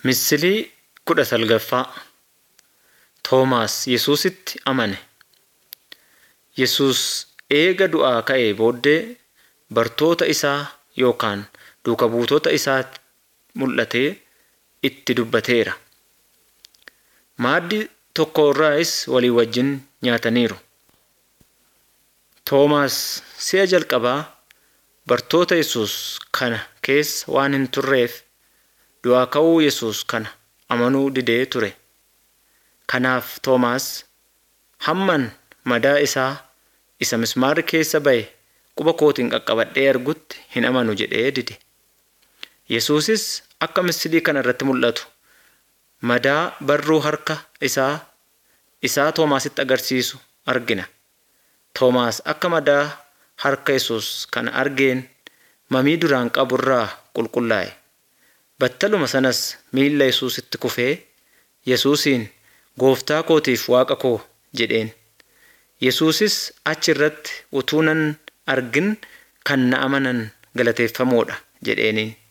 Misilii kudha salgaffaa Toomaas Yesuusitti amane. Yesuus eega du'aa ka'ee booddee bartoota isaa yookaan duuka buutota isaatti mul'atee itti dubbateera. Maaddii tokko irraas walii wajjin nyaataniiru. Toomaas si'a jalqabaa bartoota Yesuus kana keessa waan hin turreef du'aa ka'uu Yesuus kana amanuu didee ture. Kanaaf Toomaas hamman madaa isaa isa mismaarri keessa ba'e quba kootiin qaqqabadhee argutti hin amanu jedhee dide. Yesuusis akka misilii kana irratti mul'atu madaa barruu harka isaa isaa Toomaasitti agarsiisu argina. Toomaas akka madaa harka Yesuus kana argeen mamii duraan qabu irraa qulqullaa'e. Battaluma sanas miilla Yesuusitti kufee Yesuusiin gooftaa kootiif waaqa koo jedheen. Yesuusis achi irratti utuu nan argin kan na amanan galateeffamoodha jedheeniin.